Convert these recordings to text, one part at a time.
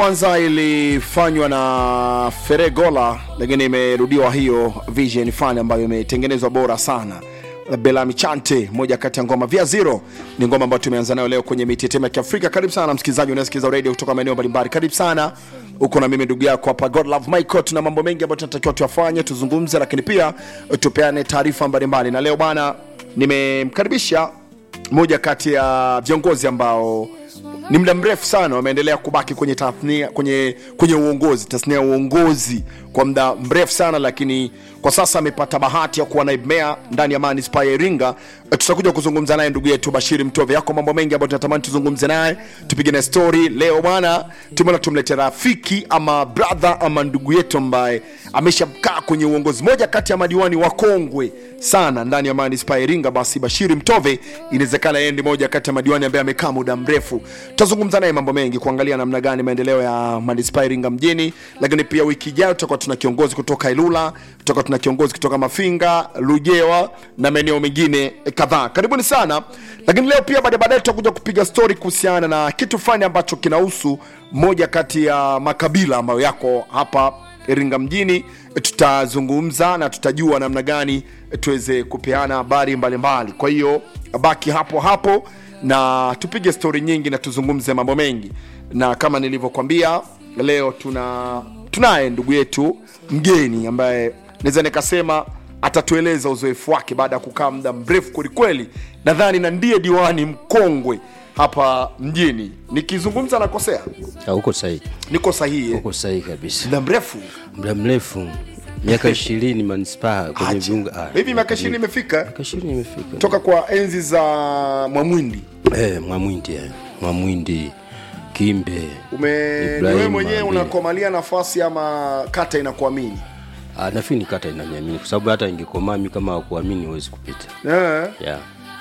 kwanza ilifanywa na Feregola, lakini imerudiwa hiyo Vision Fund ambayo imetengenezwa bora sana. Belami Chante, moja kati ya ngoma via zero, ni ngoma ambayo tumeanza nayo leo kwenye mitetemo ya Kiafrika. Karibu sana msikilizaji, unasikiliza radio kutoka maeneo mbalimbali. Karibu sana, uko na mimi ndugu yako hapa God Love Michael. Tuna mambo mengi ambayo tunatakiwa tuyafanye, tuzungumze, lakini pia tupeane taarifa mbalimbali, na leo bwana, nimemkaribisha moja kati ya viongozi ambao ni muda mrefu sana wameendelea kubaki kwenye tasnia, kwenye, kwenye uongozi tasnia ya uongozi kwa muda mrefu sana, lakini kwa sasa amepata bahati ya kuwa naibu meya ndani ya manispaa ya Iringa. E, tutakuja kuzungumza naye ndugu yetu Bashiri Mtove. Yako mambo mengi ambayo tunatamani tuzungumze naye, tupige na story leo bwana. Tumeona tumlete rafiki ama brother ama ndugu yetu ambaye ameshakaa kwenye uongozi, moja kati ya madiwani wakongwe sana ndani ya manispaa ya Iringa. Basi Bashiri Mtove, inawezekana yeye ndi moja kati ya madiwani ambaye amekaa muda mrefu. Tutazungumza naye mambo mengi, kuangalia namna gani maendeleo ya manispaa ya Iringa mjini, lakini pia wiki ijayo tutakuwa tuna kiongozi kutoka Ilula, tutakuwa tuna kiongozi kutoka Mafinga, Lujewa na maeneo mengine kadhaa. Karibuni sana. Lakini leo pia baadaye baadaye tutakuja kupiga story kuhusiana na kitu fulani ambacho kinahusu moja kati ya makabila ambayo yako hapa Iringa mjini. Tutazungumza na tutajua namna gani tuweze kupeana habari mbalimbali. Kwa hiyo baki hapo hapo na tupige stori nyingi na tuzungumze mambo mengi, na kama nilivyokwambia leo tuna tunaye ndugu yetu mgeni ambaye naweza nikasema atatueleza uzoefu wake baada ya kukaa muda mrefu kwelikweli, nadhani na ndiye diwani mkongwe hapa mjini. Nikizungumza nakosea? Ah, uko sahihi, Niko sahihi? eh? uko sahihi kabisa. muda mrefu Muda mrefu, miaka ishirini manispaa kwenye Acha. viunga. ah, hivi miaka ishirini imefika miaka ishirini imefika toka kwa enzi za Mwamwindi. eh, Mwamwindi eh, Mwamwindi Kimbe Ume ni Ibrahim wewe mwenyewe Mambile. unakomalia nafasi ama kata inakuamini? Ah, nafikiri ni kata inaniamini kwa sababu hata ingekomaa mi kama hakuamini huwezi kupita Eh, yeah.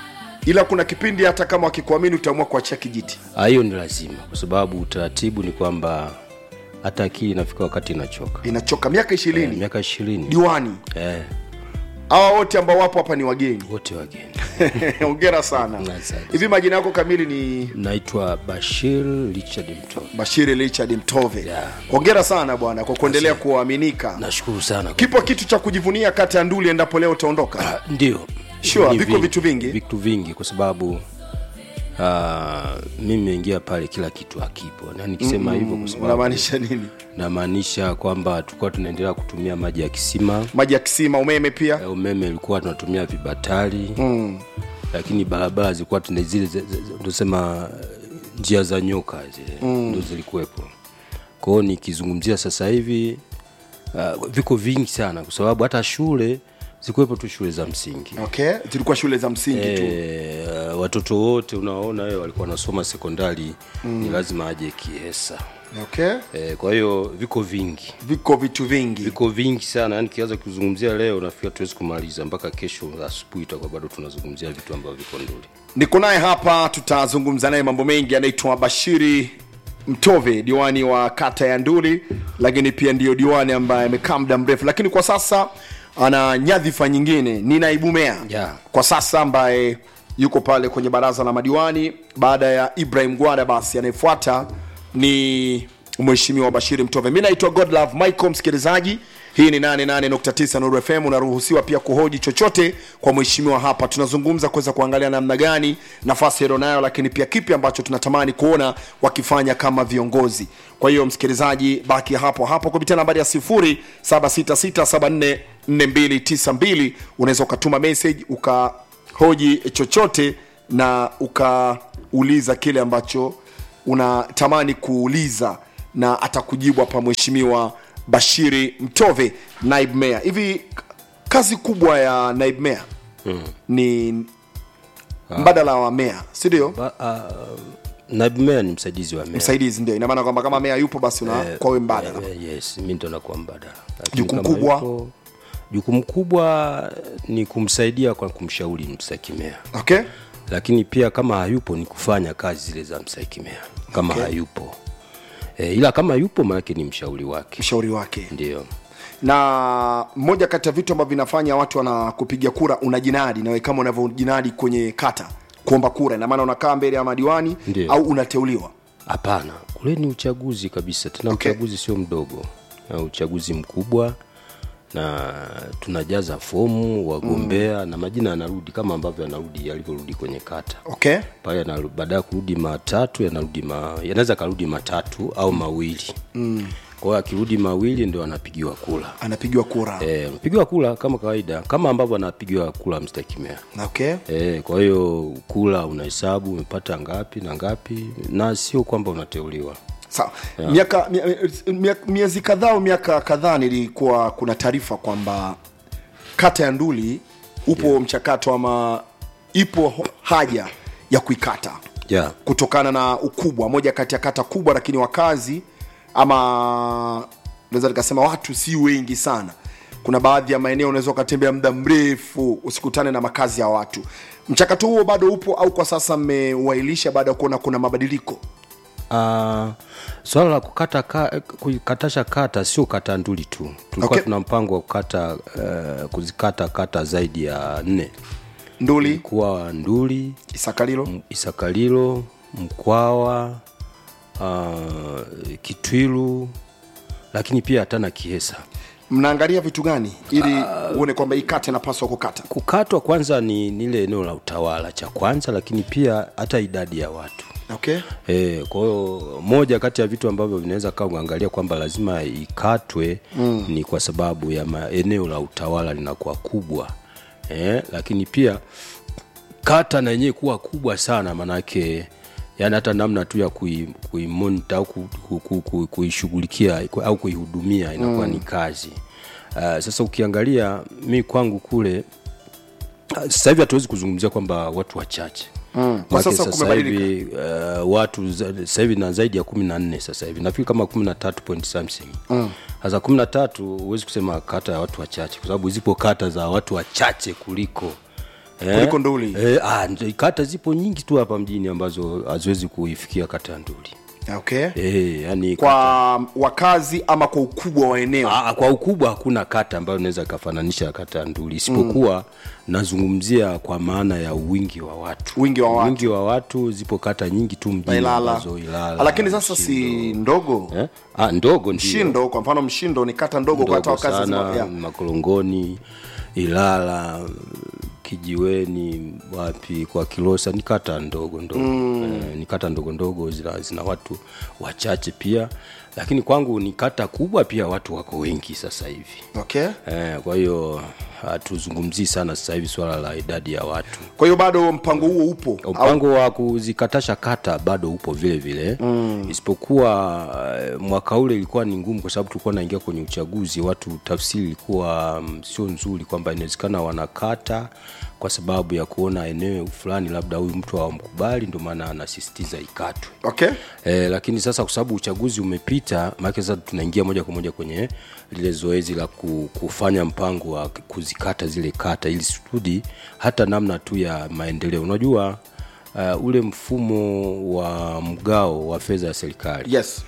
ila kuna kipindi hata kama wakikuamini utaamua kuachia kijiti. Ah, hiyo ni lazima kwa sababu utaratibu ni kwamba hata akili inafika wakati inachoka. Inachoka miaka Eh, ishirini miaka ishirini diwani. eh, Hawa wote ambao wapo hapa ni wageni. wote wageni. Hongera sana. Asante. Hivi majina yako kamili ni Naitwa Bashir Richard Mto. Bashiri Richard Mtove. Yeah. Hongera sana bwana kwa kuendelea kuaminika. Nashukuru sana. Kipo kitu cha kujivunia kata ya Nduli endapo leo utaondoka. Ndio. Sure, Ni viko vingi. vitu vingi. Vitu vingi kwa sababu uh, mimi nimeingia pale kila kitu hakipo. Na nikisema hivyo kwa sababu Unamaanisha nini? namaanisha kwamba tulikuwa tunaendelea kutumia maji ya kisima. Maji ya kisima, umeme pia. Eh, Umeme ilikuwa tunatumia vibatari. Mm. Lakini barabara zilikuwa tuna zile zi- zi- tunasema njia za nyoka zile mm. ndio zilikuwepo. Kwa hiyo nikizungumzia sasa hivi uh, viko vingi sana kwa sababu hata shule zikuwepo tu shule za msingi. Okay, zilikuwa shule za msingi tu. E, watoto wote unaona wewe walikuwa wanasoma sekondari mm. ni lazima aje Kiesa. Okay, E, kwa hiyo viko vingi viko vitu vingi. viko vingi sana yani kianza kuzungumzia leo nafikiri tuwezi kumaliza mpaka kesho asubuhi itakuwa bado tunazungumzia vitu ambavyo viko nduli Niko naye hapa, tutazungumza naye mambo mengi. Anaitwa Bashiri Mtove, diwani wa kata ya Nduli, lakini pia ndiyo diwani ambaye amekaa muda mrefu, lakini kwa sasa ana nyadhifa nyingine, ni naibu meya Yeah. kwa sasa, ambaye yuko pale kwenye baraza la madiwani baada ya Ibrahim Gwada. Basi anayefuata ni Mheshimiwa Bashiri Mtove. Mi naitwa Godlove Michael, msikilizaji hii ni 88.9 Nuru FM. Unaruhusiwa pia kuhoji chochote kwa mheshimiwa hapa. Tunazungumza kuweza kuangalia namna gani nafasi nayo, lakini pia kipi ambacho tunatamani kuona wakifanya kama viongozi. Kwa hiyo msikilizaji, baki hapo hapo kupitia nambari ya 0766744292 unaweza ukatuma message ukahoji chochote na ukauliza kile ambacho unatamani kuuliza na atakujibu hapa mheshimiwa Bashiri Mtove, naibu meya. Hivi kazi kubwa ya naibu meya mm. ni mbadala wa meya, si ndio? Ba- ah, naibu meya ni msaidizi wa meya Msaidizi ndio, ina maana kwamba kama meya yupo basi una kwa wewe mbadala. Eh, yes mi ndo nakuwa mbadala Lakini Jukumu kama kubwa? yupo- jukumu kubwa ni kumsaidia kwa kumshauri mstahiki meya Okay, lakini pia kama hayupo ni kufanya kazi zile za mstahiki meya kama hayupo e, ila kama yupo maanake ni mshauri wake mshauri wake. ndio Na moja kati ya vitu ambavyo vinafanya watu wanakupiga kura unajinadi, nawe kama unavyojinadi kwenye kata kuomba kura, ina maana unakaa mbele ya madiwani Ndio. au unateuliwa hapana ule ni uchaguzi kabisa tena Okay. uchaguzi sio mdogo na uchaguzi mkubwa na tunajaza fomu wagombea na majina yanarudi kama ambavyo yanarudi yalivyorudi kwenye kata okay pale yana- baada ya kurudi matatu yanarudi ma, yanaweza karudi matatu au mawili mm. kwa hiyo akirudi mawili ndio anapigiwa kula anapigiwa kura e, anapigiwa kula kama kawaida kama ambavyo anapigiwa kula mstakimea okay E, kwa hiyo kula unahesabu umepata ngapi na ngapi na sio kwamba unateuliwa sawa miaka mia- mia- miezi kadhaa au miaka kadhaa nilikuwa kuna taarifa kwamba kata ya nduli upo mchakato ama ipo ho- haja ya kuikata yeah. kutokana na ukubwa moja kati ya kata kubwa lakini wakazi ama naweza nikasema watu si wengi sana kuna baadhi ya maeneo unaweza ukatembea muda mrefu usikutane na makazi ya watu mchakato huo bado upo au kwa sasa mmeuailisha baada ya kuona kuna mabadiliko Uh, swala la kukata ka, kukatasha kata sio kata nduli tu tulikuwa Okay. tuna mpango wa kukata uh, kuzikata kata zaidi ya nne nduli kuwa nduli isakalilo isakalilo mkwawa uh, kitwilu lakini pia hata na kihesa mnaangalia vitu gani ili uone kwamba hii kata inapaswa kukata kukatwa kwanza ni nile eneo la utawala cha kwanza lakini pia hata idadi ya watu okay E, kwa hiyo moja kati ya vitu ambavyo vinaweza kaa uangalia kwamba lazima ikatwe mm. ni kwa sababu ya ma, eneo la utawala linakuwa kubwa e, lakini pia kata na yenyewe kuwa kubwa sana manake yani hata namna tu ya kui- kuimonita au ku- ku- ku- ku- kuishughulikia ku- au kuihudumia inakuwa mm. ni kazi uh, sasa ukiangalia mi kwangu kule ah, sasa hivi hatuwezi kuzungumzia kwamba watu wachache Mm. Kwa Maana sasa sasa kumebadilika. hivi uh, watu za- sasa hivi na zaidi ya kumi na nne sasa hivi nafikiri kama kumi na tatu point something sasa kumi na tatu huwezi kusema kata ya watu wachache kwa sababu zipo kata za watu wachache kuliko eh, Kuliko Nduli. eh, ah, ndo- kata zipo nyingi tu hapa mjini ambazo haziwezi kuifikia kata ya nduli okay eh, yani kwa wakazi ama kwa ukubwa wa eneo Aa, kwa ukubwa hakuna kata ambayo inaweza ikafananisha kata ya nduli isipokuwa mm. nazungumzia kwa maana ya wingi wa watu Wingi wa watu. wingi wa watu zipo kata nyingi tu mjini Ilala. ambazo Ilala lakini sasa si ndogo eh? ah, ndogo ndio mshindo kwa mfano mshindo ni kata ndogo kwa hata ndogo wakazi sana zima- yeah. makorongoni ilala kijiweni wapi kwa kilosa ni kata ndogo ndogo mm. eh, ni kata ndogo ndogo zina, zina watu wachache pia lakini kwangu ni kata kubwa pia watu wako wengi sasa hivi okay eh, kwa hiyo hatuzungumzii sana sasa hivi swala la idadi ya watu kwa hiyo bado mpango huo upo au mpango wa kuzikatasha kata bado upo vile vile mm. isipokuwa eh, mwaka ule ilikuwa ni ngumu kwa sababu tulikuwa naingia kwenye uchaguzi watu tafsiri ilikuwa mm, sio nzuri kwamba inawezekana wanakata kwa sababu ya kuona eneo fulani labda huyu mtu hawamkubali ndio maana anasisitiza ikatwe okay E, lakini sasa kwa sababu uchaguzi umepita maanake sasa tunaingia moja kwa moja kwenye lile zoezi la ku- kufanya mpango wa kuzikata zile kata ili studi hata namna tu ya maendeleo unajua uh, ule mfumo wa mgao wa fedha ya serikali yes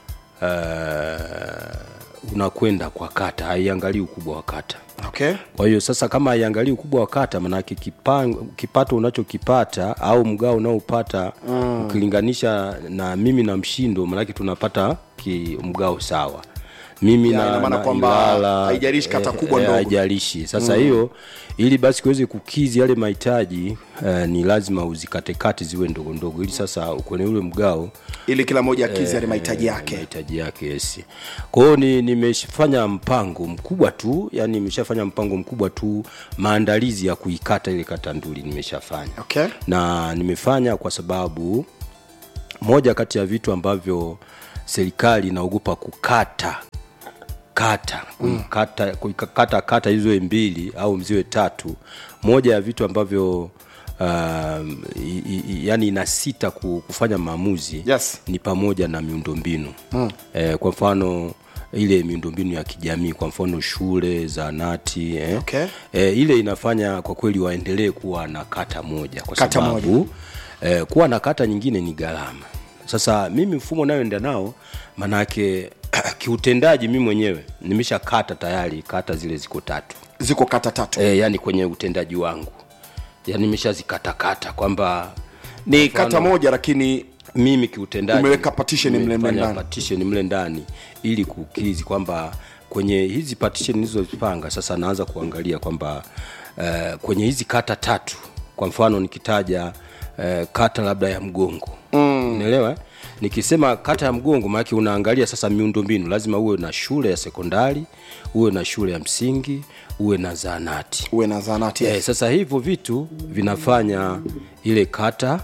uh, unakwenda kwa kata haiangalii ukubwa wa kata okay kwa hiyo sasa kama haiangalii ukubwa wa kata manake kipango- kipato unachokipata au mgao unaopata mm. ukilinganisha na mimi na mshindo manake tunapata ki, mgao sawa mimi Ya, na, ina maana na kwamba Ilala, haijalishi kata eh, kubwa eh, ndogo. haijalishi sasa hiyo ili basi kiweze kukizi yale mahitaji eh, ni lazima uzikatekate ziwe ndogo ndogo ili sasa kwenye ule mgao ili kila mmoja akizi yale mahitaji yake mahitaji yake yes kwa hiyo ni nimefanya mpango mkubwa tu yani nimeshafanya mpango mkubwa tu maandalizi ya kuikata ile kata nduli nimeshafanya okay na nimefanya kwa sababu moja kati ya vitu ambavyo serikali inaogopa kukata kata kuikata kuikata kata hizo mbili au ziwe tatu moja ya vitu ambavyo um, i, i, yani inasita ku- kufanya maamuzi Yes. ni pamoja na miundombinu mm. eh, kwa mfano ile miundombinu ya kijamii kwa mfano shule zaanati eh. Okay. eh, ile inafanya kwa kweli waendelee kuwa na kata moja kwa Kata sababu eh, kuwa na kata nyingine ni gharama sasa mimi mfumo nayoenda nao manake kiutendaji mi mwenyewe nimesha kata tayari kata zile ziko tatu ziko kata tatu e, yani kwenye utendaji wangu yani nimeshazikatakata kwamba ni kwa mfano- kata moja lakini mimi kiutendaji Umeweka partition mle mle nimefanya ndani. partition mle ndani ili kukizi kwamba kwenye hizi partition nilizozipanga sasa naanza kuangalia kwamba uh, kwenye hizi kata tatu kwa mfano nikitaja uh, kata labda ya mgongo mm. unaelewa eh? nikisema kata ya mgongo maanake unaangalia sasa miundombinu lazima uwe na shule ya sekondari uwe na shule ya msingi uwe na zaanati uwe na zanati Eh, sasa hivyo vitu vinafanya ile kata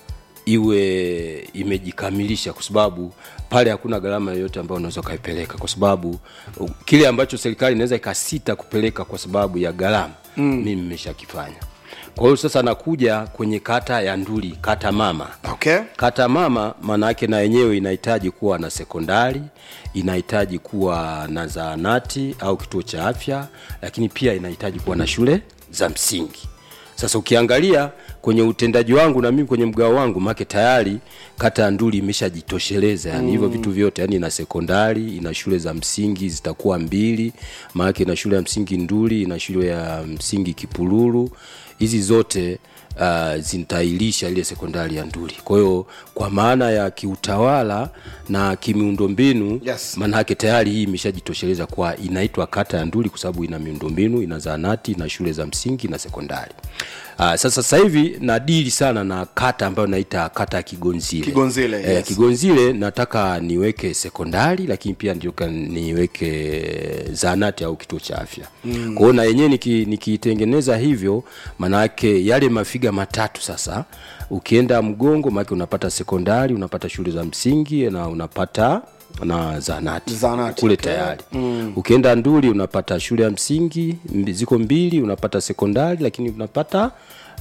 iwe imejikamilisha kwa sababu pale hakuna gharama yoyote ambayo unaweza ukaipeleka kwa sababu uh, kile ambacho serikali inaweza ikasita kupeleka kwa sababu ya gharama mm. mimi nimeshakifanya kwa hiyo sasa nakuja kwenye kata ya nduli kata mama okay kata mama maana yake na yenyewe inahitaji kuwa na sekondari inahitaji kuwa na zaanati au kituo cha afya lakini pia inahitaji kuwa na shule za msingi sasa ukiangalia kwenye utendaji wangu na mimi kwenye mgao wangu make tayari kata ya nduli imeshajitosheleza yani hivyo vitu vyote yani ina sekondari ina shule za msingi zitakuwa mbili maanake ina shule ya msingi nduli ina shule ya msingi kipululu hizi zote uh, zitailisha ile sekondari ya nduli kwa hiyo kwa maana ya kiutawala na kimiundombinu Yes. maanake tayari hii imeshajitosheleza kwa inaitwa kata ya nduli kwa sababu ina miundombinu ina zaanati ina shule za msingi na sekondari uh, sasa sasa hivi nadili sana na kata ambayo naita kata ya kigonzile Kigonzile, eh, yes. kigonzile nataka niweke sekondari lakini pia ndio niweke zaanati au kituo cha afya mm. kwa hiyo na yenyewe niki- nikiitengeneza hivyo maanake yale mafiga matatu sasa ukienda mgongo maanake unapata sekondari unapata shule za msingi na unapata na zanati, Zahanati, kule okay. tayari mm. ukienda nduli unapata shule ya msingi mbi- ziko mbili unapata sekondari lakini unapata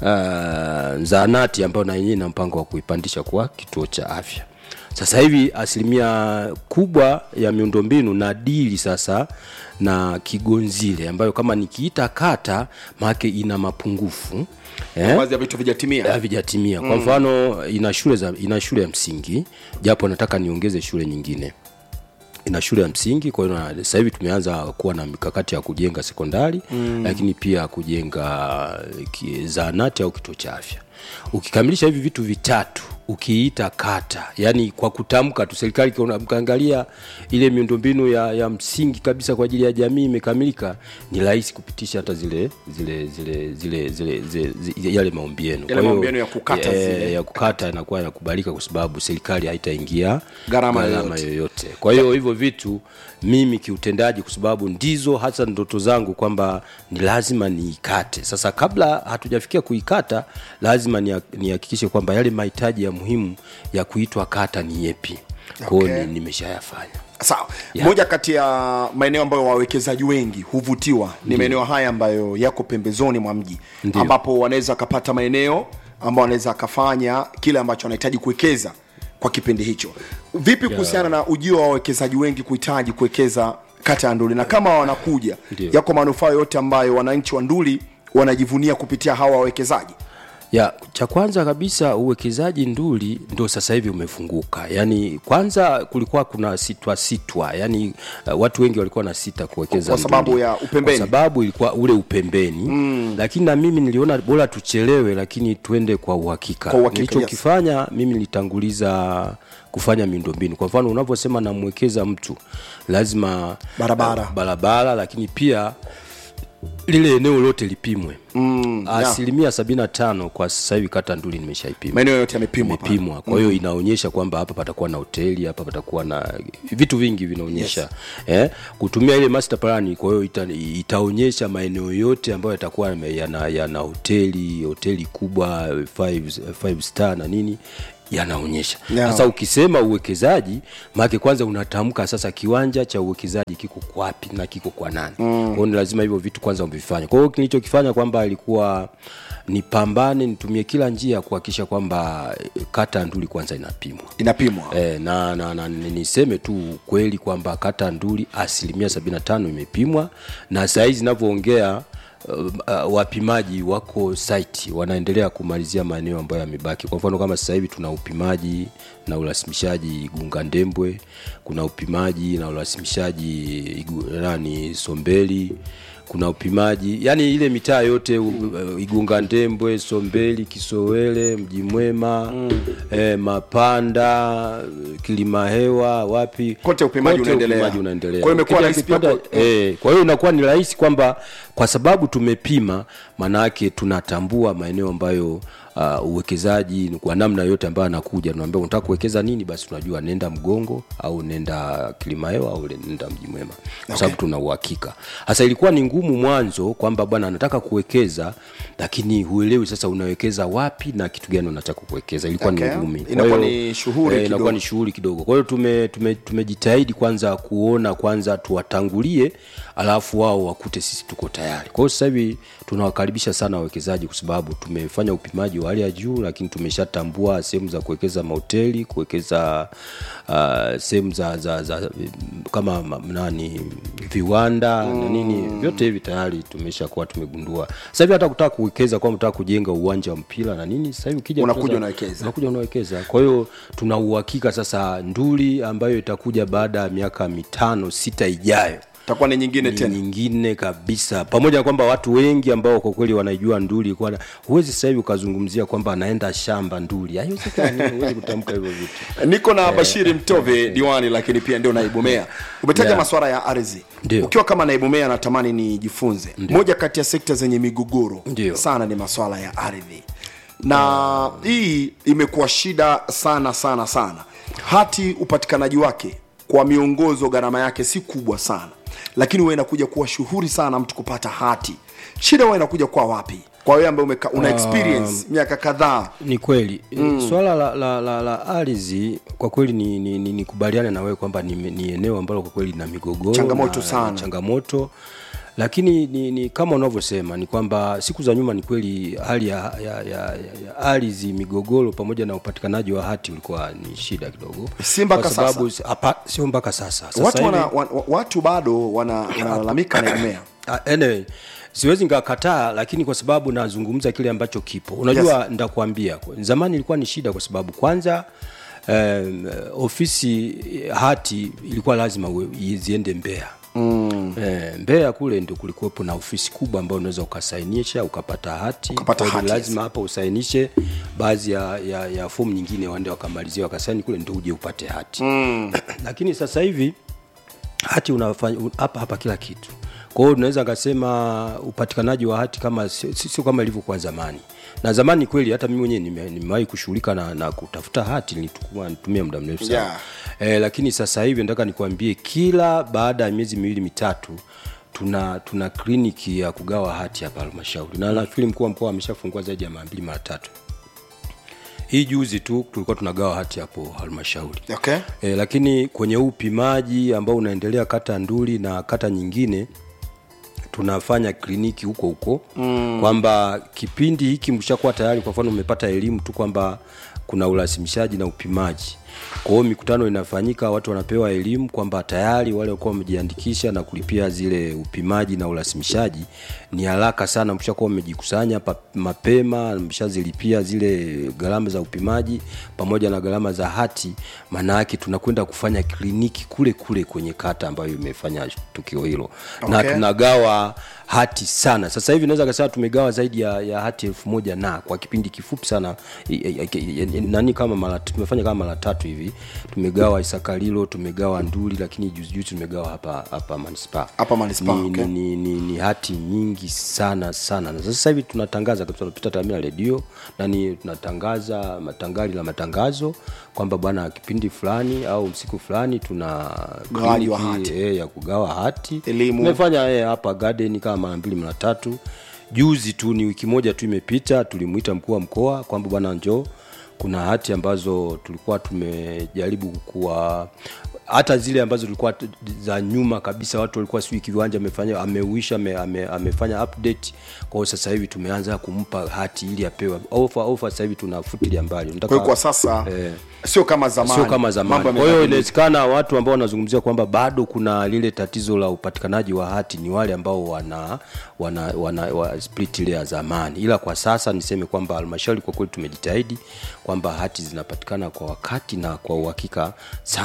uh, zaanati ambayo na yenyewe ina mpango wa kuipandisha kwa kituo cha afya sasa hivi asilimia kubwa ya miundombinu na dili sasa na kigonzile ambayo kama nikiita kata maake ina mapungufu eh? baadhi ya vitu vijatimia havijatimia kwa mfano ina shule za ina shule ya msingi japo nataka niongeze shule nyingine ina shule ya msingi kwa hiyo na- sasa hivi tumeanza kuwa na mikakati ya kujenga sekondari mm. lakini pia kujenga ki- zahanati au kituo cha afya ukikamilisha hivi vitu vitatu ukiita kata yani kwa kutamka tu serikali ikiona- mkaangalia ile miundombinu ya, ya msingi kabisa kwa ajili ya jamii imekamilika ni rahisi kupitisha hata zile zile zile zile zile, zile, zile yale maombi yenu Kwa hiyo, maombi yenu ya kukata eh, zile. ya kukata inakuwa inakubalika kwa sababu serikali haitaingia Gharama gharama yoyote. yoyote kwa hiyo hivyo vitu mimi kiutendaji kwa sababu ndizo hasa ndoto zangu kwamba ni lazima niikate sasa kabla hatujafikia kuikata lazima nia- nihakikishe kwamba yale mahitaji ya muhimu ya kuitwa kata ni yepi kwao Okay. okay. nimeshayafanya sawa Yeah. moja kati ya maeneo ambayo wawekezaji wengi huvutiwa ni maeneo haya ambayo yako pembezoni mwa mji Ndiyo. ambapo wanaweza wakapata maeneo ambao wanaweza wakafanya kile ambacho wanahitaji kuwekeza kwa kipindi hicho vipi kuhusiana na ujio wa wawekezaji wengi kuhitaji kuwekeza kata ya nduli na kama wanakuja Ndiyo. yako manufaa yote ambayo wananchi wa nduli wanajivunia kupitia hawa wawekezaji ya cha kwanza kabisa uwekezaji nduli ndo sasa hivi umefunguka yaani kwanza kulikuwa kuna sitwa sitwa yaani uh, watu wengi walikuwa na sita kuwekeza Kwa sababu Nduli. ya upembeni. kwa sababu ilikuwa ule upembeni mm. lakini na mimi niliona bora tuchelewe lakini tuende kwa uhakika Kwa uhakika, nilichokifanya mimi nilitanguliza kufanya miundombinu kwa mfano unavyosema namwekeza mtu lazima Barabara. uh, barabara lakini pia lile eneo lote lipimwe Mm, yeah. asilimia sabini na tano kwa sasa hivi kata nduli nimeshaipima maeneo yote yamepimwa pale. imepimwa kwa hiyo inaonyesha kwamba hapa patakuwa na hoteli hapa patakuwa na vitu vingi vinaonyesha yes. eh, kutumia ile master plan kwa hiyo ita, itaonyesha maeneo yote ambayo yatakuwa yame- yana, yana hoteli hoteli kubwa five, five star na nini yanaonyesha Yeah. sasa ukisema uwekezaji maake kwanza unatamka sasa kiwanja cha uwekezaji kiko kwapi na kiko kwa nani mm. kwao ni lazima hivyo vitu kwanza uvifanye kwa hiyo kilichokifanya kwamba ilikuwa nipambane nitumie kila njia kuhakikisha kwamba eh, kata ya nduli kwanza inapimwa inapimwa E, na, na, na ni- niseme tu kweli kwamba kata ya nduli asilimia 75 imepimwa na sahizi inavyoongea uh, uh, wapimaji wako site wanaendelea kumalizia maeneo ambayo yamebaki kwa mfano kama sasa hivi tuna upimaji na urasimishaji gunga ndembwe kuna kuna upimaji na urasimishaji igu, nani sombeli kuna upimaji yani ile mitaa yote mm. igunga ndembwe sombeli kisowele mji mwema mm. eh, mapanda kilimahewa wapi Kote upimaji Kote unaendelea. upimaji unaendelea. Kwa hiyo imekuwa Ukija rahisi pia kipanda- kwa- eh, kwa hiyo inakuwa ni rahisi kwamba kwa sababu tumepima maanayake tunatambua maeneo ambayo uh, uwekezaji kwa namna yote ambayo anakuja tunaambia unataka kuwekeza nini basi tunajua nenda mgongo au nenda kilimahewa au nenda mji mwema kwa sababu tuna uhakika sasa ilikuwa ni ngumu mwanzo kwamba bwana anataka kuwekeza lakini huelewi sasa unawekeza wapi na kitu gani unataka kuwekeza ilikuwa Okay. ni ngumi Kwa Inakuwa hiyo, ni shughuli eh, inakuwa kidogo. ni shughuli kidogo kwa hiyo tume, tume, tumejitahidi kwanza kuona kwanza tuwatangulie alafu wao wakute sisi tuko tayari kwa hiyo sasa hivi tunawakaribisha sana wawekezaji kwa sababu tumefanya upimaji wa hali ya juu lakini tumeshatambua sehemu za kuwekeza mahoteli kuwekeza uh, sehemu za, za, za kama ma- nani viwanda mm. na nini vyote hivi tayari tumeshakuwa tumegundua sasa hivi hata kutaka kuwekeza kwamba unataka kujenga uwanja wa mpira na nini sasa hivi ukija Unakuja sasa- unawekeza. unakuja unawekeza kwa hiyo tuna uhakika sasa nduli ambayo itakuja baada ya miaka mitano sita ijayo itakuwa ni nyingine ni tena nyingine kabisa pamoja na kwamba watu wengi ambao kwa kweli wanaijua nduli kwa huwezi sasa hivi ukazungumzia kwamba anaenda shamba nduli haiwezekani huwezi kutamka hivyo vitu niko na bashiri mtove diwani lakini pia ndio naibu meya umetaja Yeah. maswara ya ardhi Ndio. ukiwa kama naibu meya natamani nijifunze moja kati ya sekta zenye migogoro Ndio. sana ni maswala ya ardhi na hii imekuwa shida sana sana sana hati upatikanaji wake kwa miongozo gharama yake si kubwa sana lakini huwa inakuja kuwa shughuri sana mtu kupata hati shida huwa inakuja kwa wapi kwa wewe ambaye umeka- una experience miaka kadhaa ni kweli mm. swala la, la, la, la ardhi kwa kweli ni, ni, ni, ni kubaliane na wewe kwamba ni, ni eneo ambalo kwa kweli lina migogoro Changamoto na- sana. changamoto lakini ni, ni kama unavyosema ni kwamba siku za nyuma ni kweli hali ya, ya, ya, ya, ya ardhi migogoro pamoja na upatikanaji wa hati ulikuwa ni shida kidogo Si mpaka Kwa sababu- hapa- sio mpaka sasa, sasa watu, hivi- wana, wa, wa- watu bado wana- wanalalamika na meya Ah, anyway, siwezi nikakataa lakini kwa sababu nazungumza kile ambacho kipo unajua yes. ndakwambia zamani ilikuwa ni shida kwa sababu kwanza um, ofisi eh, hati ilikuwa lazima uwe- ziende mbea Mm. E, Mbeya kule ndio kulikuwepo na ofisi kubwa ambayo unaweza ukasainisha ukapata hati. Ukapata Kwa hiyo hati, lazima hapa usainishe baadhi ya, ya, ya fomu nyingine waende wakamalizia wakasaini kule ndio uje upate hati mm. lakini sasa hivi hati unafanya un- hapa hapa kila kitu kwa hiyo unaweza kasema upatikanaji wa hati kama sio si- sio kama ilivyokuwa zamani na zamani kweli hata mimi mwenyewe nime- nimewahi kushughulika na, na kutafuta hati nilitukua nitumia muda mrefu sana Yeah. e, lakini sasa hivi nataka nikwambie kila baada ya miezi miwili mitatu tuna tuna kliniki ya kugawa hati hapa halmashauri na nafikiri mkuu wa mkoa ameshafungua zaidi ya mara mbili mara tatu hii juzi tu tulikuwa tunagawa hati hapo halmashauri okay. e, lakini kwenye huu upimaji ambao unaendelea kata nduli na kata nyingine tunafanya kliniki huko huko mm. kwamba kipindi hiki mshakuwa tayari kwa mfano umepata elimu tu kwamba kuna urasimishaji na upimaji kwa hiyo mikutano inafanyika watu wanapewa elimu kwamba tayari wale walikuwa wamejiandikisha na kulipia zile upimaji na urasimishaji ni haraka sana mshakuwa mmejikusanya pa- mapema mshazilipia zile gharama za upimaji pamoja na gharama za hati maana yake tunakwenda kufanya kliniki kule kule kwenye kata ambayo imefanya tukio hilo na Okay. tunagawa hati sana sasa hivi naweza kasema tumegawa zaidi ya, ya hati elfu moja na kwa kipindi kifupi sana i- i- i- i- nani kama mara tumefanya kama mara tatu hivi tumegawa isakalilo tumegawa nduli lakini juzijuzi tumegawa hapa hapa manispaa Hapa manispaa, ni, okay. ni, ni, ni, ni hati nyingi sana sana na sasa hivi tunatangaza kabisa tunapita tamia redio nani tunatangaza matangali la matangazo kwamba bwana kipindi fulani au siku fulani tuna Gawaji wa kliniki, hati. eh, ya kugawa hati Elimu. tumefanya eh, hapa garden kama mara mbili mara tatu juzi tu ni wiki moja tu imepita tulimwita mkuu wa mkoa kwamba bwana njoo kuna hati ambazo tulikuwa tumejaribu kuwa hata zile ambazo tulikuwa t- za nyuma kabisa watu walikuwa sijui kiwanja amefanya ameuisha ame, ame, amefanya update kwa hiyo sasa hivi tumeanza kumpa hati ili apewe ofa ofa sasa hivi tunafutilia mbali Nataka- kwa hiyo kwa sasa Eh. sio kama zamani sio kama zamani Mambo kwa hiyo yamebadilika. inawezekana watu ambao wanazungumzia kwamba bado kuna lile tatizo la upatikanaji wa hati ni wale ambao wana wana, wana wa split ile ya zamani ila kwa sasa niseme kwamba halmashauri kwa kweli tumejitahidi kwamba hati zinapatikana kwa wakati na kwa uhakika sana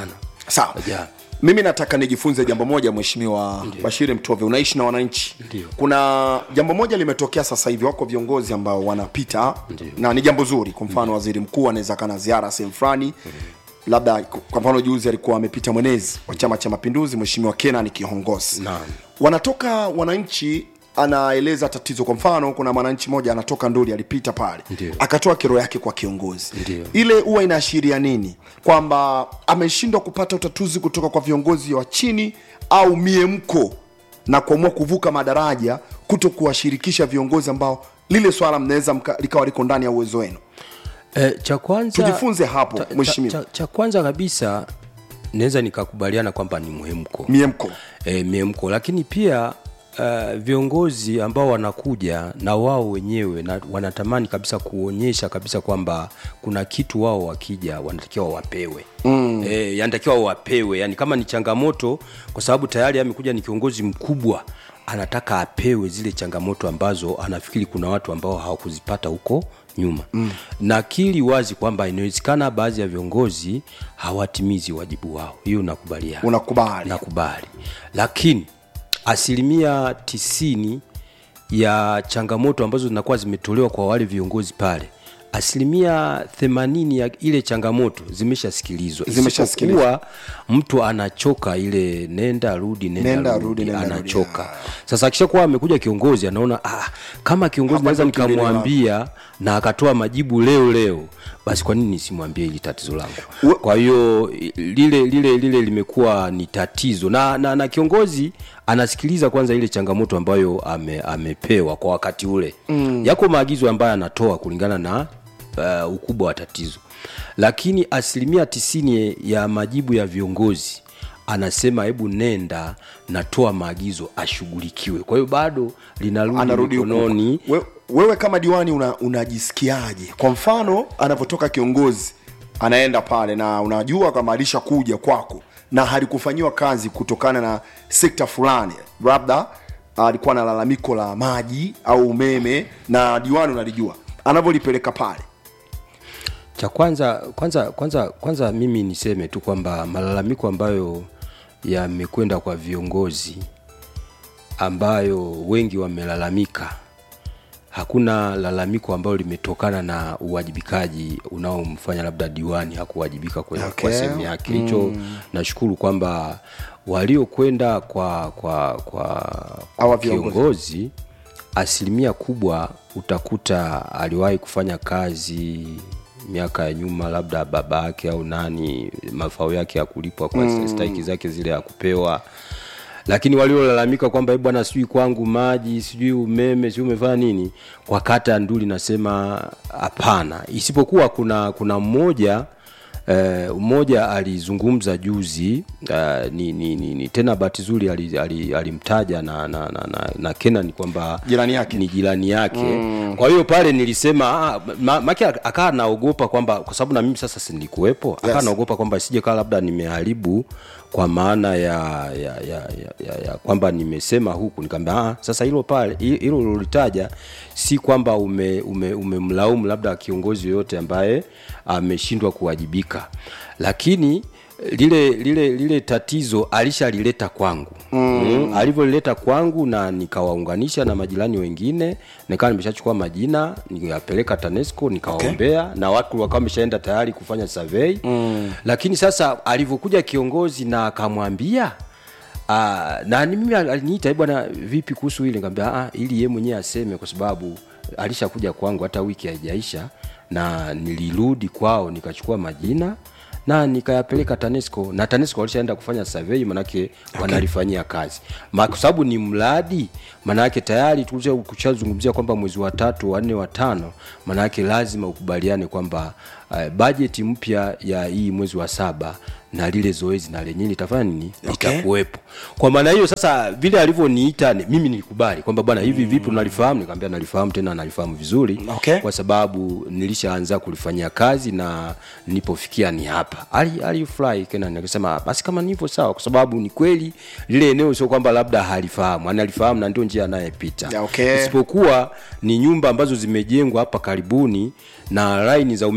sawa Yeah. mimi nataka nijifunze jambo moja mheshimiwa bashiri mtove unaishi na wananchi Ndio. kuna jambo moja limetokea sasa hivi wako viongozi ambao wanapita na ni jambo zuri kwa mfano waziri mkuu anaweza kana ziara sehemu fulani labda kwa mfano juzi alikuwa amepita mwenezi wa chama cha mapinduzi mheshimiwa kenan kihongosi Naam. wanatoka wananchi anaeleza tatizo kwa mfano kuna mwananchi mmoja anatoka nduli alipita pale Ndio. akatoa kero yake kwa kiongozi Ndio. ile huwa inaashiria nini kwamba ameshindwa kupata utatuzi kutoka kwa viongozi wa chini au miemko na kuamua kuvuka madaraja kuto kuwashirikisha viongozi ambao lile swala mnaweza mka- likawa liko ndani ya uwezo wenu E, cha kwanza Tujifunze hapo, cha- cha- mheshimiwa. cha, cha kwanza kabisa naweza nikakubaliana kwamba ni muhemko miemko e, miemko lakini pia uh, viongozi ambao wanakuja na wao wenyewe na wanatamani kabisa kuonyesha kabisa kwamba kuna kitu wao wakija wanatakiwa wapewe mm. e, yanatakiwa wapewe yani kama ni changamoto kwa sababu tayari amekuja ni kiongozi mkubwa anataka apewe zile changamoto ambazo anafikiri kuna watu ambao hawakuzipata huko nyuma mm. nakili wazi kwamba inawezekana baadhi ya viongozi hawatimizi wajibu wao hiyo nakubaliana unakubali nakubali lakini asilimia tisini ya changamoto ambazo zinakuwa zimetolewa kwa wale viongozi pale asilimia themanini ya ile changamoto zimeshasikilizwa Zimeshasikilizwa. Isipokuwa mtu anachoka ile nenda rudi nenda, Nenda, rudi, rudi, nenda, rudi, anachoka sasa akishakuwa amekuja kiongozi anaona ah, kama kiongozi Hapa naweza ndo kilele nikamwambia na akatoa majibu leo leo basi kwa nini nisimwambie hili tatizo We- langu kwa hiyo i- lile lile lile limekuwa ni tatizo na, na, na kiongozi anasikiliza kwanza ile changamoto ambayo ame, amepewa kwa wakati ule mm. yako maagizo ambayo anatoa kulingana na uh, ukubwa wa tatizo lakini asilimia tisini ya majibu ya viongozi anasema hebu nenda natoa maagizo ashughulikiwe kwa hiyo bado linarudi anarudi huku. mikononi We, wewe kama diwani una, unajisikiaje kwa mfano anavyotoka kiongozi anaenda pale na unajua kama alishakuja kwako na halikufanyiwa kazi kutokana na sekta fulani labda alikuwa na lalamiko la maji au umeme na diwani unalijua anavyolipeleka pale cha kwanza kwanza kwanza kwanza mimi niseme tu kwamba malalamiko ambayo yamekwenda kwa viongozi ambayo wengi wamelalamika hakuna lalamiko ambalo limetokana na uwajibikaji unaomfanya labda diwani hakuwajibika kwe- Okay. kwa sehemu yake hicho mm. nashukuru kwamba waliokwenda kwa kwa kwa, Hawa kwa viongozi. kiongozi asilimia kubwa utakuta aliwahi kufanya kazi miaka ya nyuma labda baba yake au nani mafao yake ya kulipwa kwa mm. stahiki zake zile ya kupewa lakini waliolalamika kwamba "Eh, bwana sijui kwangu maji sijui umeme sijui umefanya nini kwa kata ya nduli nasema hapana isipokuwa kuna kuna mmoja Uh, mmoja alizungumza juzi uh, ni, ni, ni, ni tena bahati zuri alimtaja ali, alimtaja na, na, na, na, na kenan kwamba Jirani yake. ni jirani yake mm. kwa hiyo pale nilisema ah, ma, make akaa naogopa kwamba kwa sababu na mimi sasa sinilikuwepo akaa Yes. naogopa kwamba sije kaa labda nimeharibu kwa maana ya ya, ya, ya, ya, ya kwamba nimesema huku nikaambia ah, sasa hilo pale hi- hilo ulilolitaja si kwamba umemlaumu ume, umemlaumu labda kiongozi yoyote ambaye ameshindwa kuwajibika lakini lile lile lile tatizo alishalileta kwangu mm. mm, alivyolileta kwangu na nikawaunganisha na majirani wengine nikawa nimeshachukua majina nikayapeleka tanesco nikawaombea okay. na watu wakawa wameshaenda tayari kufanya survey mm. lakini sasa alivyokuja kiongozi na akamwambia Ah, na ni mimi aliniita "Eh, bwana vipi kuhusu hili nikamwambia ah ili yeye mwenyewe aseme kwa sababu alishakuja kwangu hata wiki haijaisha na nilirudi kwao nikachukua majina na nikayapeleka tanesco na tanesco walishaenda kufanya survey manake okay. wanalifanyia kazi Ma- kwa sababu ni mradi manake tayari tulisha- kushazungumzia kwamba mwezi wa tatu wa nne wa tano manake lazima ukubaliane kwamba uh, bajeti mpya ya hii mwezi wa saba na lile zoezi na lenyewe litafanya nini Okay. litakuwepo kwa maana hiyo sasa vile alivyoniita ni- mimi nilikubali kwamba bwana hivi vipi unalifahamu nikamwambia nalifahamu tena nalifahamu vizuri Okay. kwa sababu nilishaanza kulifanyia kazi na nilipofikia ni hapa ali alifurahi Kenan akasema basi kama nivyo sawa kwa sababu ni kweli lile eneo sio kwamba labda halifahamu analifahamu na ndio njia anayepita Yeah, okay. isipokuwa ni nyumba ambazo zimejengwa hapa karibuni na laini za umeme zilikuwa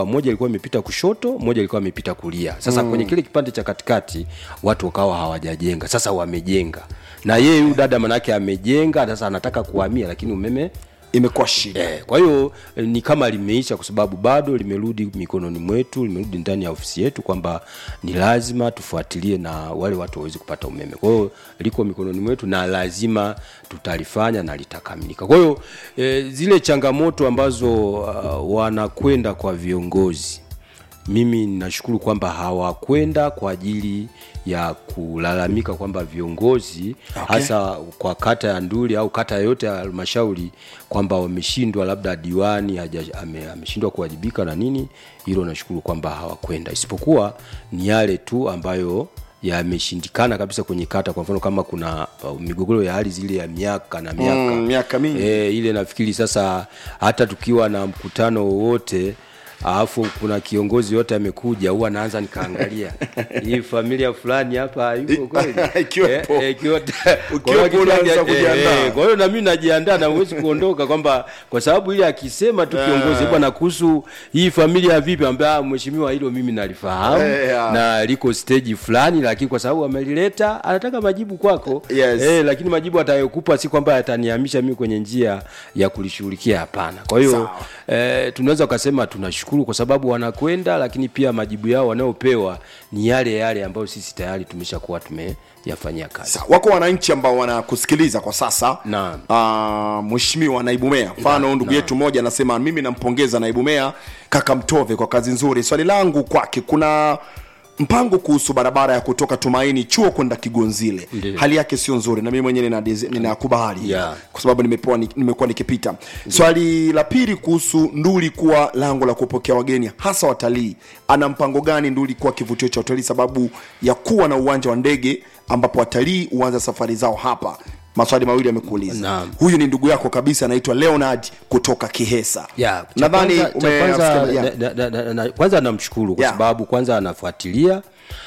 kwamba moja ilikuwa imepita kushoto moja ilikuwa imepita kulia sasa mm. kwenye kile kipande cha katikati watu wakawa hawajajenga sasa wamejenga na yeye huyu dada manake amejenga sasa anataka kuhamia lakini umeme imekuwa shida Eh, kwa hiyo eh, ni kama limeisha kwa sababu bado limerudi mikononi mwetu, limerudi ndani ya ofisi yetu kwamba ni lazima tufuatilie na wale watu waweze kupata umeme. Kwa hiyo liko mikononi mwetu na lazima tutalifanya na litakamilika. Kwa hiyo eh, zile changamoto ambazo uh, wanakwenda kwa viongozi mimi ninashukuru kwamba hawakwenda kwa ajili ya kulalamika kwamba viongozi Okay. hasa kwa kata ya Nduli au kata yoyote ya halmashauri kwamba wameshindwa, labda diwani haja- ame- ameshindwa kuwajibika na nini. Hilo nashukuru kwamba hawakwenda, isipokuwa ni yale tu ambayo yameshindikana kabisa kwenye kata. Kwa mfano kama kuna uh, migogoro ya ardhi ile ya miaka na miaka Mm, miaka mingi. e, ile nafikiri sasa hata tukiwa na mkutano wowote alafu kuna kiongozi yote amekuja huwa naanza nikaangalia hii familia fulani hapa yuko kweli Ikiwepo. Eh, eh, ikiwa- Ukiwepo kwa hiyo unaanza akitaja- kujiandaa. eh, kwa hiyo na mimi najiandaa na huwezi kuondoka kwamba kwa sababu ile akisema tu kiongozi bwana kuhusu hii familia vipi ambaye mheshimiwa hilo mimi nalifahamu Eh, ya. na liko stage fulani lakini kwa sababu amelileta anataka majibu kwako Yes. eh, lakini majibu atayokupa si kwamba yatanihamisha mimi kwenye njia ya kulishughulikia hapana kwa hiyo Sawa. eh, tunaweza ukasema tunashukuru kwa sababu wanakwenda lakini pia majibu yao wanayopewa ni yale yale ambayo sisi tayari tumeshakuwa tumeyafanyia kazi Sa- wako wananchi ambao wanakusikiliza kwa sasa Naam. Ah, mheshimiwa naibu meya mfano ndugu yetu mmoja anasema mimi nampongeza naibu meya kaka mtove kwa kazi nzuri swali langu kwake kuna mpango kuhusu barabara ya kutoka tumaini chuo kwenda kigonzile Ndiyo. hali yake sio nzuri na mimi mwenyewe ninadiz- ninakubali Yeah. kwa sababu nimepewa ni- nimekuwa nikipita swali la pili kuhusu nduli kuwa lango la kupokea wageni hasa watalii ana mpango gani nduli kuwa kivutio cha utalii sababu ya kuwa na uwanja wa ndege ambapo watalii huanza safari zao hapa maswali mawili amekuuliza Naam. huyu ni ndugu yako kabisa anaitwa leonard kutoka kihesa ya cha nadhani kwanza- cha ume- kwanza, yeah. na- na- na- na- kwanza namshukuru kwa Yeah. sababu kwanza anafuatilia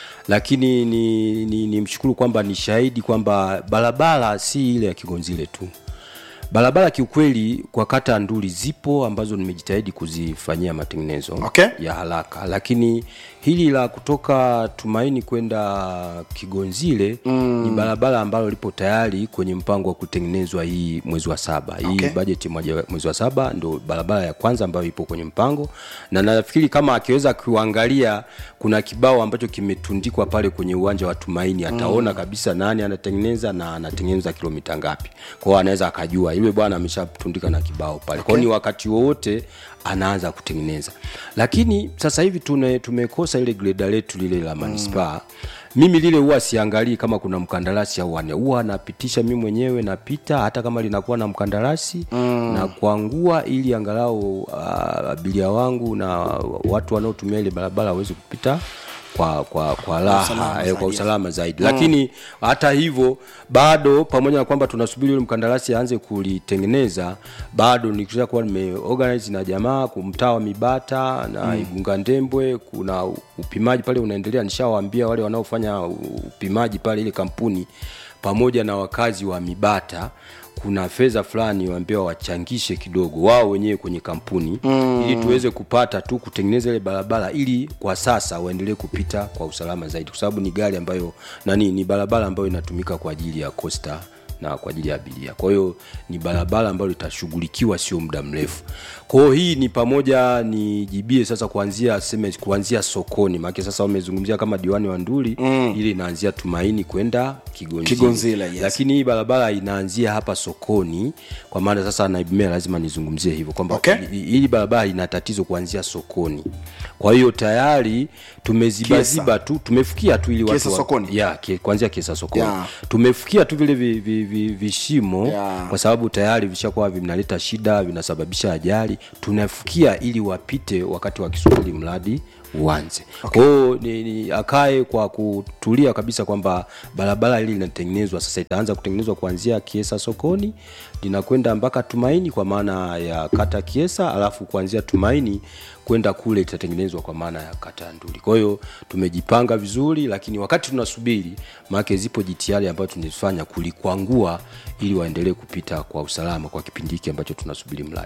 lakini ni, ni, ni mshukuru kwamba ni shahidi kwamba barabara si ile ya kigonzile tu barabara kiukweli kwa kata ya nduli zipo ambazo nimejitahidi kuzifanyia matengenezo Okay. ya haraka lakini hili la kutoka tumaini kwenda kigonzile mm. ni barabara ambalo lipo tayari kwenye mpango wa kutengenezwa hii mwezi wa saba hii Okay. bajeti moja mwezi wa saba ndo barabara ya kwanza ambayo ipo kwenye mpango na nafikiri kama akiweza kuangalia kuna kibao ambacho kimetundikwa pale kwenye uwanja wa tumaini ataona mm. kabisa nani anatengeneza na anatengeneza kilomita ngapi kwao anaweza akajua yule bwana ameshatundika na kibao pale kwao ni wakati wowote anaanza kutengeneza lakini sasa hivi tune, tumekosa ile greda letu lile la manispaa mm mimi lile huwa siangalii kama kuna mkandarasi au wane huwa napitisha mi mwenyewe napita hata kama linakuwa na mkandarasi mm. na kuangua ili angalau uh, abiria wangu na watu wanaotumia ile barabara waweze kupita kwa kwa kwa raha eh, kwa usalama zaidi mm. lakini hata hivyo bado pamoja na kwamba tunasubiri yule mkandarasi aanze kulitengeneza bado nikisha kuwa nimeorganize na jamaa kumtaa wa mibata na mm. igunga ndembwe kuna upimaji pale unaendelea nishawaambia wale wanaofanya upimaji pale ile kampuni pamoja na wakazi wa mibata kuna fedha fulani waambiwa wachangishe kidogo wao wenyewe kwenye kampuni mm. ili tuweze kupata tu kutengeneza ile barabara ili kwa sasa waendelee kupita kwa usalama zaidi kwa sababu ni gari ambayo nani ni barabara ambayo inatumika kwa ajili ya costa na kwa ajili ya abiria kwa hiyo ni barabara ambayo litashughulikiwa sio muda mrefu kwa hiyo hii ni pamoja ni jibie sasa kuanzia seme kuanzia sokoni maake sasa wamezungumzia kama diwani wa nduli mm. ili inaanzia tumaini kwenda kigonzile, Kigonzile, yes. lakini hii barabara inaanzia hapa sokoni kwa maana sasa naibu meya lazima nizungumzie hivyo kwamba Okay. hi- hili barabara ina tatizo kuanzia sokoni kwa hiyo tayari tumezibaziba tu tumefikia tu ili watu Kiesa wa- sokoni? ya ki- kuanzia kiesa sokoni Yeah. tumefikia tu vile vi, vi, vi, vishimo Yeah. kwa sababu tayari vishakuwa vinaleta shida vinasababisha ajali tunafikia ili wapite wakati wakisubiri mradi uanze okay. kwao ni, ni akae kwa kutulia kabisa kwamba barabara hili linatengenezwa sasa itaanza kutengenezwa kuanzia kiesa sokoni linakwenda mpaka tumaini kwa maana ya kata kiesa alafu kuanzia tumaini kwenda kule itatengenezwa kwa maana ya kata ya nduli kwa hiyo tumejipanga vizuri lakini wakati tunasubiri maake zipo jitihada ambayo tunazifanya kulikwangua ili waendelee kupita kwa usalama kwa kipindi hiki ambacho tunasubiri mradi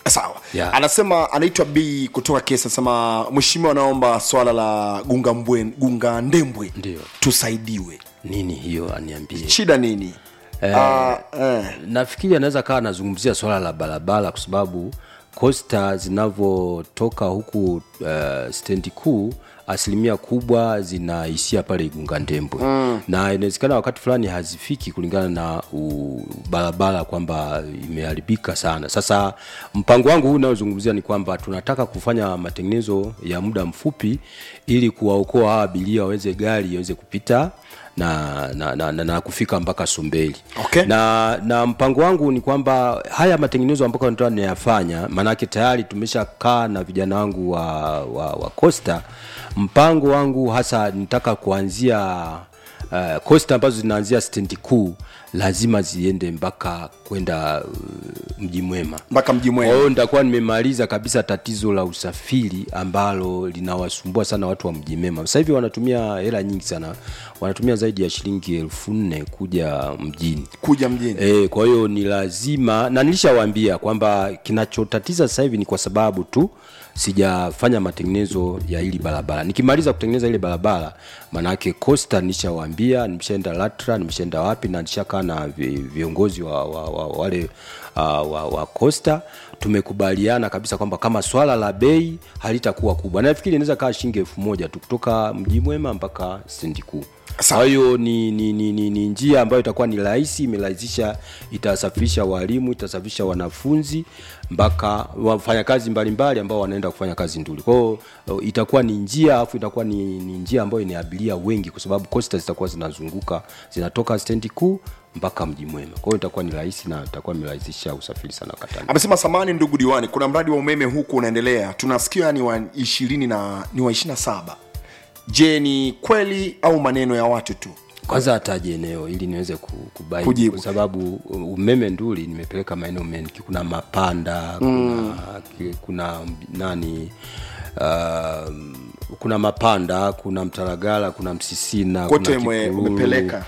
sawa Yeah. anasema anaitwa b kutoka kesi anasema mheshimiwa anaomba swala la gunga mbwe gunga ndembwe Ndio. tusaidiwe nini hiyo aniambie shida nini Ah, eh. nafikiri anaweza kawa anazungumzia swala la barabara kwa sababu kosta zinavyotoka huku uh, stendi kuu asilimia kubwa zinaishia pale igunga ndembwe mm. na inawezekana wakati fulani hazifiki kulingana na u, barabara kwamba imeharibika sana sasa mpango wangu huu unaozungumzia ni kwamba tunataka kufanya matengenezo ya muda mfupi ili kuwaokoa hawa abiria waweze gari iweze kupita na, na, na, na, na kufika mpaka Sumbeli Okay. na, na mpango wangu ni kwamba haya matengenezo ambayo nataka niyafanya, maanake tayari tumeshakaa na vijana wangu wa, wa, wa Costa. Mpango wangu hasa nitaka kuanzia uh, Costa ambazo zinaanzia stendi kuu lazima ziende mpaka kwenda uh, mji mwema mpaka mji kwa mwema hiyo nitakuwa nimemaliza kabisa tatizo la usafiri ambalo linawasumbua sana watu wa mji mema sasa hivi wanatumia hela nyingi sana wanatumia zaidi ya shilingi elfu nne kuja mjini kuja mjini E, kwa hiyo ni lazima na nilishawaambia kwamba kinachotatiza sasa hivi ni kwa sababu tu sijafanya matengenezo ya hili barabara nikimaliza kutengeneza ile barabara maanake costa nishawaambia nimeshaenda latra nimeshaenda wapi na nishakaa na vi- viongozi wa, wa, wa, wale uh, wa, wa costa tumekubaliana kabisa kwamba kama swala la bei halitakuwa kubwa nafikiri inaweza kaa shilingi elfu moja tu kutoka mji mwema mpaka stendi kuu Sawa. kwa hiyo ni, ni, ni, ni, ni njia ambayo itakuwa ni rahisi imerahisisha itasafirisha walimu itasafirisha wanafunzi mpaka wafanyakazi mbalimbali ambao wanaenda kufanya kazi nduli kwa hiyo uh, itakuwa ni njia alafu itakuwa ni, ni njia ambayo ina abiria wengi kwa sababu costa zitakuwa zinazunguka zinatoka stendi kuu mpaka mji mwema kwa hiyo itakuwa ni rahisi na itakuwa imerahisisha usafiri sana katani amesema samani ndugu diwani kuna mradi wa umeme huku unaendelea tunasikia ni wa ishirini na ni wa ishiri na saba je ni kweli au maneno ya watu tu kwanza ataje eneo ili niweze ku- kubaini Kujibu. kwa sababu umeme nduli nimepeleka maeneo mengi kuna mapanda kuna, ki- kuna nani uh, kuna mapanda kuna mtaragala kuna msisina Kote kuna mwe- Kikururu, umepeleka.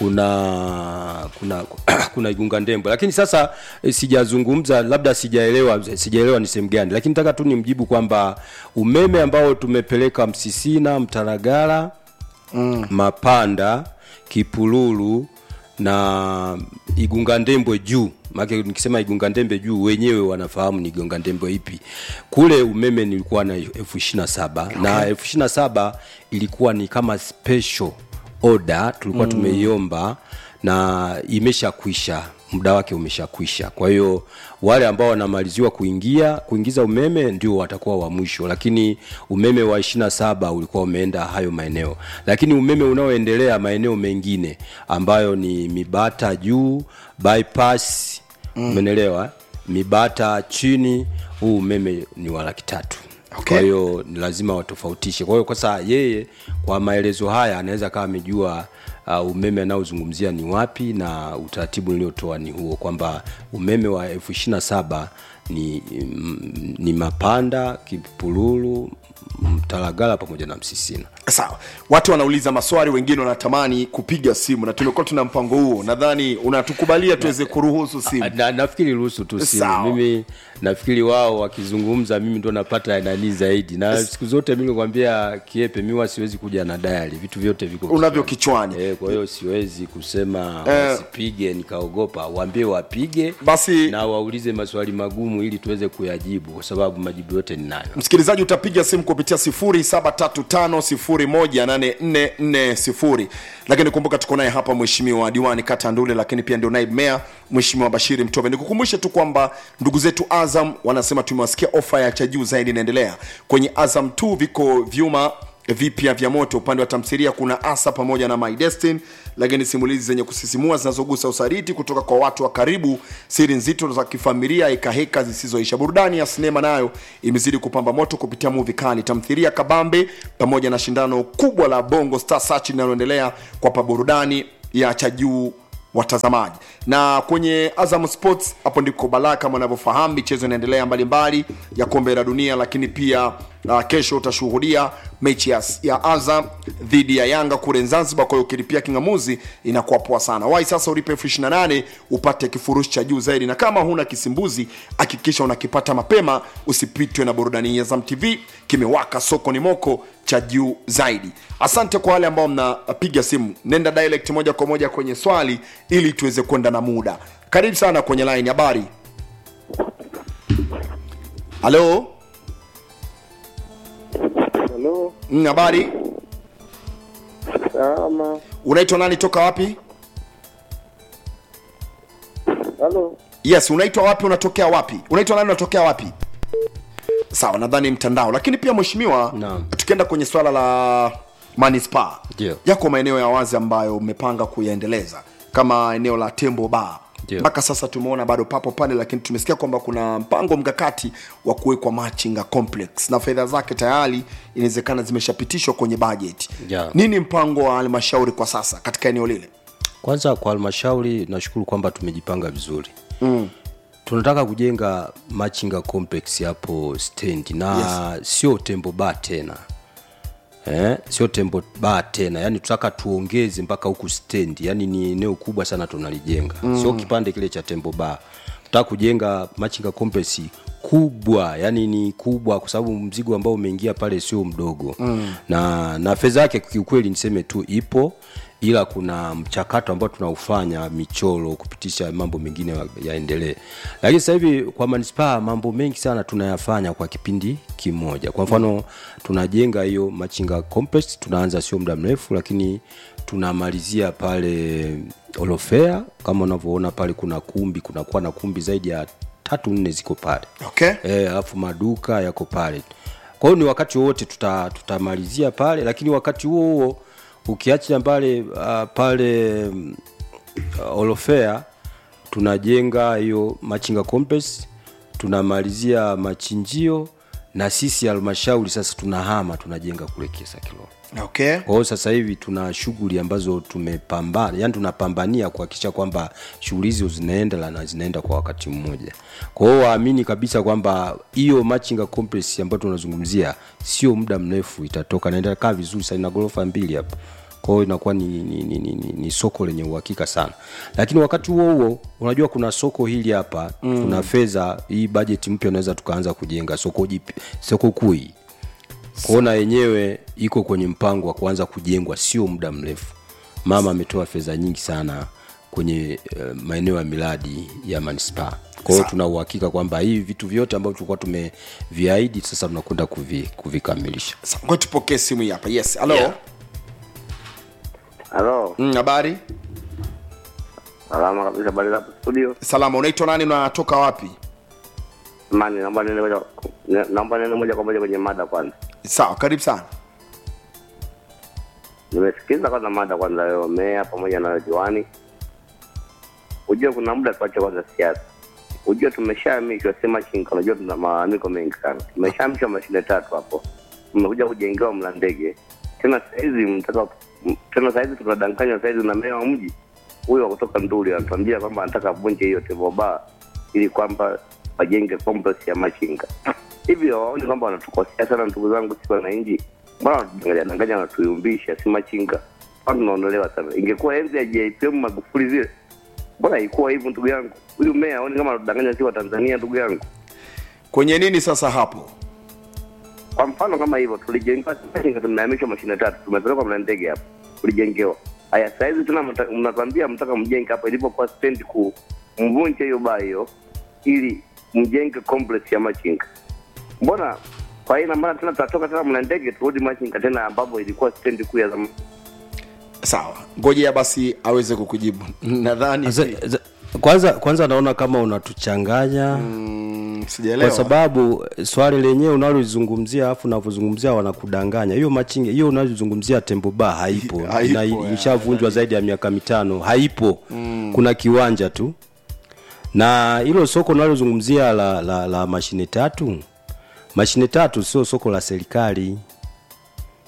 kuna kuna kuna igunga ndembo lakini sasa eh, sijazungumza labda sijaelewa sijaelewa ni sehemu gani lakini nataka tu nimjibu kwamba umeme ambao tumepeleka msisina mtaragala mm. mapanda kipululu na igunga ndembwe juu maake nikisema igunga ndembe juu wenyewe wanafahamu ni igunga ndembwe ipi kule umeme nilikuwa na elfu ishiri na saba na elfu ishiri na saba ilikuwa ni kama special order tulikuwa mm. tumeiomba na imeshakwisha muda wake umeshakwisha kwa hiyo wale ambao wanamaliziwa kuingia kuingiza umeme ndio watakuwa wa mwisho lakini umeme wa ishirina saba ulikuwa umeenda hayo maeneo lakini umeme unaoendelea maeneo mengine ambayo ni mibata juu bypass umenelewa mibata chini huu umeme ni wa laki tatu Okay. kwa hiyo ni lazima watofautishe kwa hiyo kwa saa yeye kwa maelezo haya anaweza kawa amejua uh, umeme anaozungumzia ni wapi na utaratibu niliotoa ni huo kwamba umeme wa elfu ishirina saba ni, mm, ni mapanda kipululu mtalagala pamoja na msisina sawa watu wanauliza maswali wengine wanatamani kupiga simu na tumekuwa tuna mpango huo nadhani unatukubalia tuweze kuruhusu simu na, nafikiri ruhusu tu simu Sawa. mimi nafikiri wao wakizungumza mimi ndo napata nani zaidi na siku zote mi nikwambia kiepe mi huwa siwezi kuja na dayari vitu vyote viko unavyo kichwani Eh, kwa hiyo siwezi kusema Eh. wasipige nikaogopa waambie wapige Basi- na waulize maswali magumu ili tuweze kuyajibu kwa sababu majibu yote ninayo msikilizaji utapiga simu kupitia 0735018440 lakini kumbuka tuko naye hapa mheshimiwa diwani kata ndule lakini pia ndio naibu meya mheshimiwa bashiri mtove nikukumbushe tu kwamba ndugu zetu azam wanasema tumewasikia ofa ya cha juu zaidi inaendelea kwenye azam 2 viko vyuma vipya vya moto upande wa tamthilia kuna asa pamoja na my Destiny, lakini simulizi zenye kusisimua zinazogusa usaliti kutoka kwa watu wa karibu siri nzito za kifamilia hekaheka zisizoisha burudani ya sinema nayo imezidi kupamba moto kupitia muvi kali tamthilia kabambe pamoja na shindano kubwa la bongo star search linaloendelea kwa paburudani ya cha juu watazamaji na kwenye azam sports hapo ndiko balaa kama unavyofahamu michezo inaendelea mbalimbali ya kombe la dunia lakini pia uh, kesho utashuhudia mechi ya, ya azam dhidi ya yanga kule zanzibar kwa hiyo ukilipia kingamuzi inakuwa poa sana wai sasa ulipe elfu 28 upate kifurushi cha juu zaidi na kama huna kisimbuzi hakikisha unakipata mapema usipitwe na burudani ya azam tv kimewaka soko ni moko cha juu zaidi asante kwa wale ambao mnapiga simu nenda direct moja kwa moja kwenye swali ili tuweze kwenda na muda karibu sana kwenye line habari halo Halo, Mm, habari salama. unaitwa nani toka wapi Halo, yes unaitwa wapi unatokea wapi unaitwa nani unatokea wapi sawa nadhani mtandao lakini pia mheshimiwa Naam. tukienda kwenye swala la manispaa Ndio. yako maeneo ya wazi ambayo umepanga kuyaendeleza kama eneo la tembo bar Ndio. mpaka sasa tumeona bado papo pale lakini tumesikia kwamba kuna mpango mkakati wa kuwekwa machinga complex na fedha zake tayari inawezekana zimeshapitishwa kwenye bajeti Yeah. nini mpango wa halmashauri kwa sasa katika eneo lile kwanza kwa halmashauri nashukuru kwamba tumejipanga vizuri mm. tunataka kujenga machinga complex hapo stendi na yes. sio tembo ba tena eh, sio tembo ba tena yani tutaka tuongeze mpaka huku stendi yani ni eneo kubwa sana tunalijenga mm. sio kipande kile cha tembo ba tutaka kujenga machinga complex kubwa yani ni kubwa kwa sababu mzigo ambao umeingia pale sio mdogo mm. na na fedha yake kiukweli niseme tu ipo ila kuna mchakato ambao tunaufanya michoro kupitisha mambo mengine ya- yaendelee lakini sasa hivi kwa manispaa mambo mengi sana tunayafanya kwa kipindi kimoja kwa mfano tunajenga hiyo machinga complex tunaanza sio muda mrefu lakini tunamalizia pale olofea kama unavyoona pale kuna kumbi kunakuwa na kumbi zaidi ya tatu nne ziko pale okay Eh, alafu maduka yako pale kwa hiyo ni wakati wowote tuta, tutamalizia pale lakini wakati huo huo ukiacha pale uh, pale mm, uh, olofea tunajenga hiyo machinga complex tunamalizia machinjio na sisi halmashauri sasa tunahama tunajenga kule kiesa kilolo okay kwa hiyo sasa hivi tuna shughuli ambazo tumepambana yani tunapambania kuhakikisha kwamba shughuli hizo zinaenda na zinaenda kwa wakati mmoja kwa hiyo waamini kabisa kwamba hiyo machinga complex ambayo tunazungumzia sio muda mrefu itatoka naendelea kaa vizuri sana ina ghorofa mbili hapo kwa hiyo inakuwa ni, ni, ni, ni, ni, ni soko lenye uhakika sana lakini wakati huo huo unajua kuna soko hili hapa mm. kuna fedha hii bajeti mpya unaweza tukaanza kujenga soko jipi soko kuu hii kuona yenyewe iko kwenye mpango wa kuanza kujengwa sio muda mrefu mama ametoa fedha nyingi sana kwenye uh, maeneo ya miradi ya manispaa kwa hiyo Sawa. tuna uhakika kwamba hivi vitu vyote ambavyo tulikuwa tumeviahidi sasa tunakwenda kuvi, kuvikamilisha Sa- ngoja tupokee simu hii hapa yes halo Yeah. halo, Mm, habari salama kabisa. Habari za studio? salama unaitwa nani unatoka wapi Mani, naomba nene moja, ne- naomba nene moja kwa moja kwenye mada kwanza. sawa karibu sana Nimesikiza kwanza mada kwanza leo, meya pamoja na diwani. Ujue kuna muda tuache kwanza siasa. Ujue tumeshahamishwa sema chinga, unajua tuna malalamiko mengi sana. Tumeshahamishwa mashine tatu hapo, tumekuja kujengewa mla ndege tena. Sahizi mtaka m- tena, sahizi tunadanganywa sahizi na meya wa mji huyo wa kutoka Nduli anatuambia kwamba anataka vunje hiyo Tevoba ili kwamba wajenge complex ya machinga. Hivyo waoni kwamba wanatukosea sana, ndugu zangu, si wananchi? Mbona wanatudanganya danganya, wanatuyumbisha, si machinga? Mbona tunaondolewa sana? Ingekuwa enzi ya JPM Magufuli zile, mbona haikuwa hivyo, ndugu yangu? Huyu meya aoni kama anatudanganya, si wa Tanzania, ndugu yangu? kwenye nini sasa hapo Kwa mfano kama hivyo, tulijengewa machinga, tumehamishwa mashine tatu, tumepelekwa mna ndege hapo, tulijengewa haya. Sahizi tena mta- mnatuambia mtaka mjenge hapa ilipokuwa stendi kuu, mvunje hiyo baa hiyo ili mjenge complex ya machinga. Mbona kwa hiyo ina maana tena tutatoka tena mna ndege turudi machinga tena, ambapo ilikuwa stendi kuu ya zamani. sawa ngojea basi aweze kukujibu nadhani Sasa- za- kwanza kwanza naona kama unatuchanganya mm, kwa sijaelewa sababu eh, swali lenyewe unalozungumzia alafu unavyozungumzia wanakudanganya hiyo machinga hiyo unalozungumzia tembo ba haipo, Haipo, na ya, ishavunjwa zaidi ya miaka mitano haipo mm. kuna kiwanja tu na hilo soko unalozungumzia la, la, la mashine tatu mashine tatu sio soko la serikali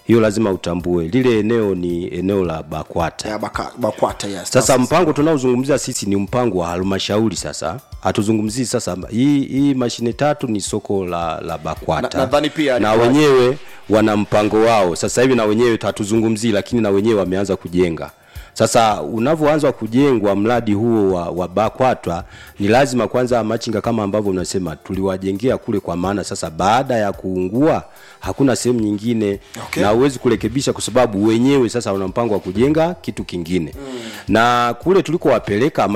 hiyo lazima utambue lile eneo ni eneo la bakwata ya baka, bakwata yes. sasa mpango tunaozungumzia sisi ni mpango wa halmashauri sasa hatuzungumzii sasa hii, hii mashine tatu ni soko la, la bakwata Na- nadhani pia na ni- wenyewe wana mpango wao sasa hivi na wenyewe hatuzungumzii lakini na wenyewe wameanza kujenga sasa unavyoanza kujengwa mradi huo wa, wa bakwata ni lazima kwanza machinga kama ambavyo unasema tuliwajengea kule kwa maana sasa baada ya kuungua hakuna sehemu nyingine Okay. na huwezi kurekebisha kwa sababu wenyewe sasa wana mpango wa kujenga kitu kingine mm. na kule tulikowapeleka